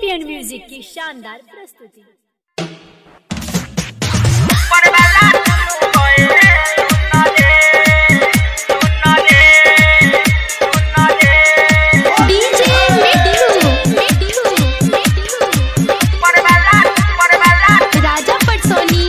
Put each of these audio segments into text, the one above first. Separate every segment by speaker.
Speaker 1: champion music की शानदार प्रस्तुति
Speaker 2: डीजे मिट्टू राजा पटसोनी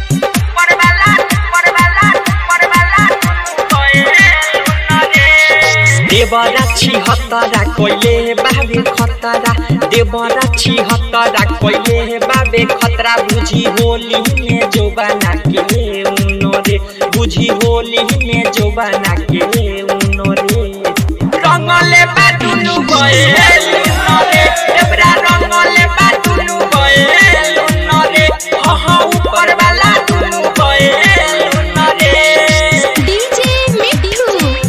Speaker 3: देवराक्षी हतरा कोइले बाबे खतरा देवराक्षी हतरा कोइले बाबे खतरा बुझी होली में जो बना के उनो रे बुझी होली में जो बना के उनो रे रंगले बाटुनु गए उनो रे देवरा रंगले बाटुनु गए उनो रे हा ऊपर वाला टुनु गए उनो रे
Speaker 2: डीजे मिट्टू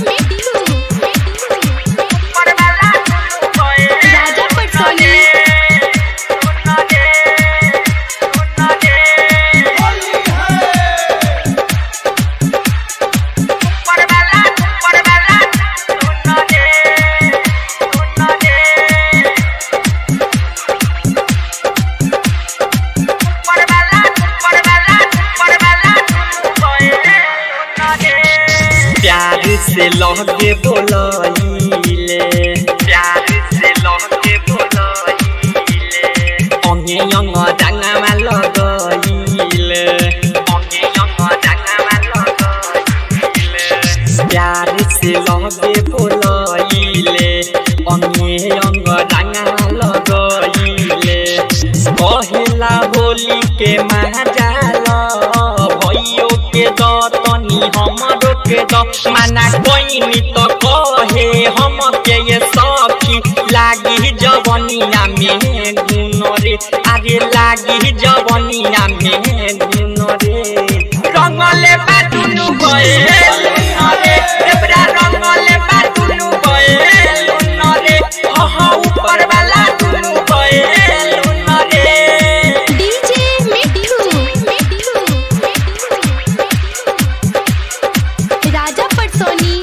Speaker 2: राजा पटसोनी
Speaker 3: प्यार से लहके बोलाइले प्यार से लहके बोलाइले अंगे अंग डांगामा लगाइले अंगे अंग डांगामा लगाइले प्यार से लहके बोलाइले अंगे अंग डांगामा लगाइले कहेला होली के महाजाल भैयो के दतनी हमरो के द माना कोइनी तो कहे हम के ये सखी लागी जवनिया में गुन रे अरे लागी जवनिया में गुन रे रंगले बाटुनु गए रे देवरा रंगले बाटुनु गए रे हा ऊपर वाला टुनु गए रे
Speaker 2: डीजे मिट्टू राजा पटसोनी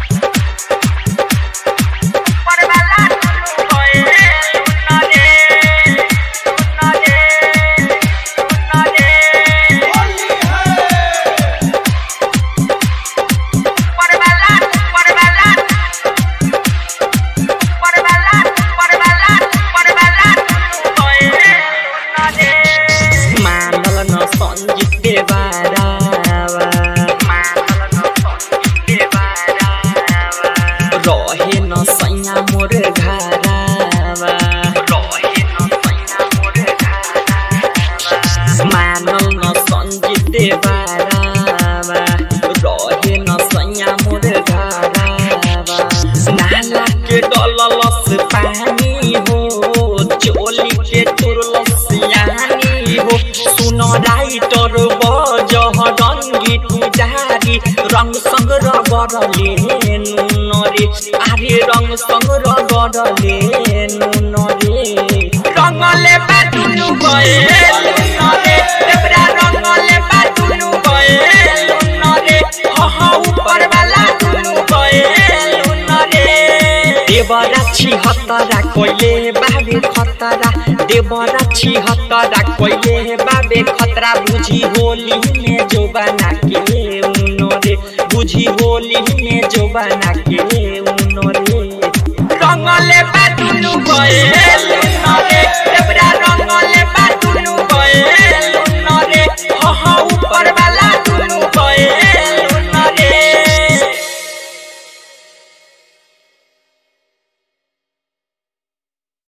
Speaker 3: मानल न सञ्जित देवारावा मानल न सञ्जित देवारावा रहे न सैया मोर घरावा रहे न सैया मोर घरावा मानल न सञ्जित देवारावा रहे न सैया मोर घरावा नाला के डललस पानी हो चोली के तुरलस यानी हो सुन राइटर बजह रङ्गी पुजारी रङ सङ्ग रगरले नुन रे आरे रङ सङ्ग रगरले नुन रे रङले बाटुनु गए नुन रे देवरा रङले बाटुनु गए नुन रे हा ऊपर वाला टुनु गए नुन रे देवराक्षी हतरा कोइले बाबे खतरा देवराक्षी हतरा कोइले बाबे खतरा बुझी होली में जो बना के उनो रे बुझी होली में जो बना के उनो रे रंगले बाटुनु गए